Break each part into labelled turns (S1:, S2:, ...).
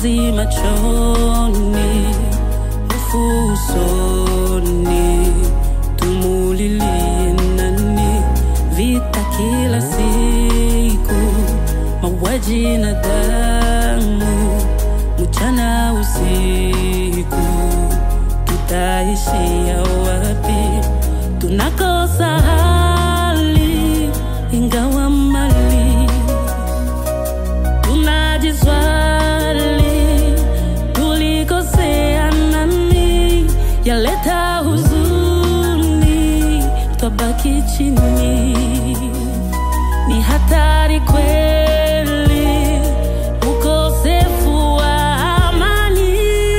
S1: machozi machoni, hofu usoni, tumulilie nani? Vita kila siku, mauaji na damu, mchana usiku, tutaishia wapi? Tunakosa hali ingawa mali tunajiswali tulikosea nani, yaleta huzuni, twabaki chini. Ni hatari kweli ukosefu wa amani,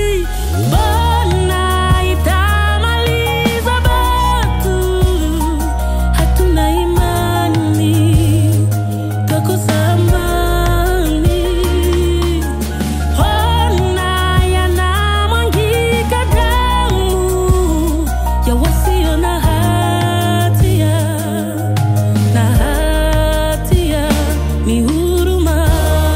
S1: mbona itamaliza batu? Hatuna imani twakosa amani. Ona yanamwangika damu ya wasio na hatia, na hatia ni huruma.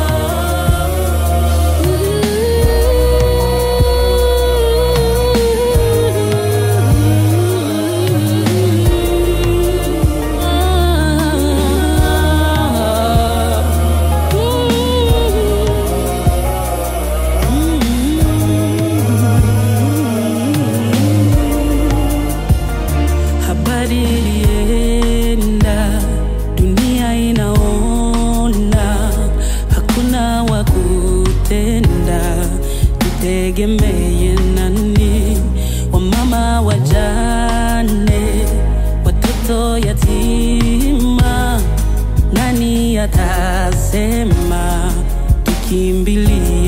S1: Habari ilienda, dunia inaona, hakuna wa kutenda, tutegemeye nani? Wamama wajane, watoto yatima, nani atasema? Tukimbilie